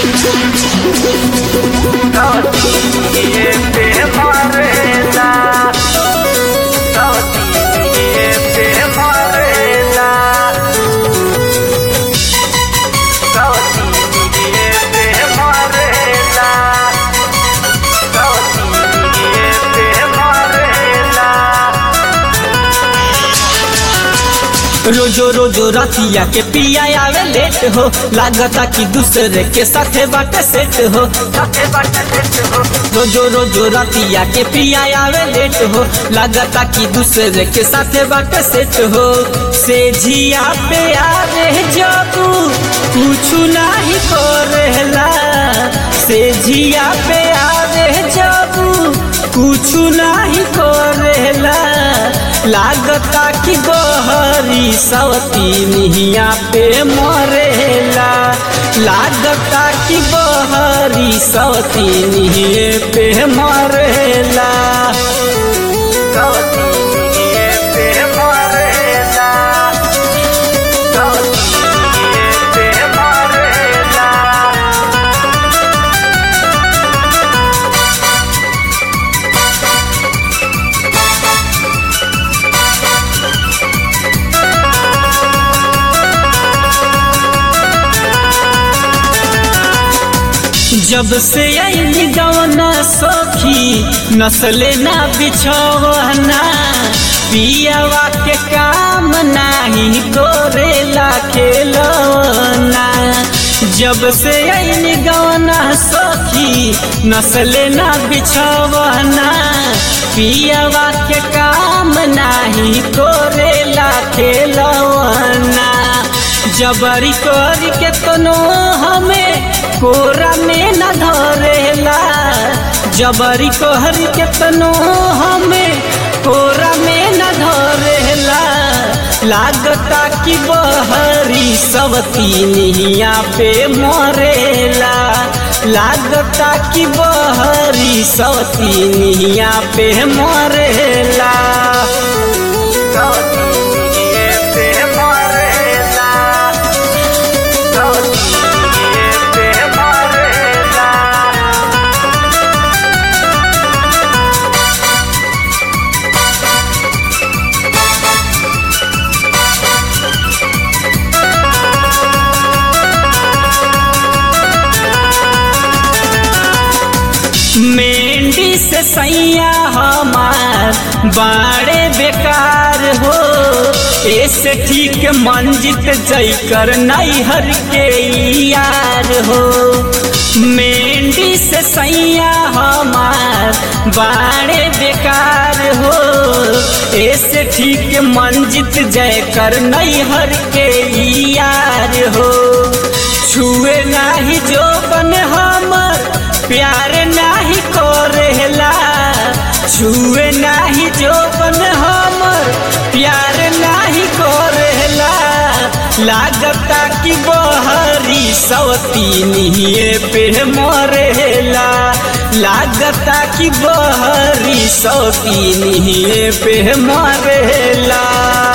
रोजो रोजो रतिया के पिया आवे लेट हो लागता कि दूसरे के साथे बाटे सेट हो रोजो रोजो रतिया के पिया आवे लेट हो लागता कि दूसरे के साथे बाटे सेट हो से जिया पे आवे जबू कुछ नहीं करेला से जिया पे आवे जबू कुछ नहीं करेला लागता कि बहरी सवती निहिया पे मरेला लागता कि बहरी सवती निहिए पे मरेला सवती निहिए पे मरेला सवती निहिए पे मरेला जब से आई गवना सखी नस्ले ना बिछवना पियावा के काम नाही तोरेला खेलना जब से आई गवना सखी नस्ले ना बिछवना पियावा के काम नाही तोरेला खेलना जबरी करी के तनो हमें कोरा में न धरेला जबरी कहरी के तनो हमें कोरा में न धरेला लागता कि बहरी सब तीनिया पे मरेला लागता कि बहरी सब तीनिया पे मरेला सब तीनिए पे मरेला सब तीनिए पे मरेला मेंढी से सैया हमार बाड़े बेकार हो ऐसे ठीक मंजित जैकर नैहर के यार हो मेंढी से सैया हमार बाड़े बेकार हो ऐसे ठीक मंजित जयकर नैहर के यार हो छुए नाही जो बन हमर प्यार नाही करेला छुए नाही जो बन हमर प्यार नाही करेला लागता कि बहरी सवती निहिए पे मरेला लागता कि बहरी सवती निहिए पे मरेला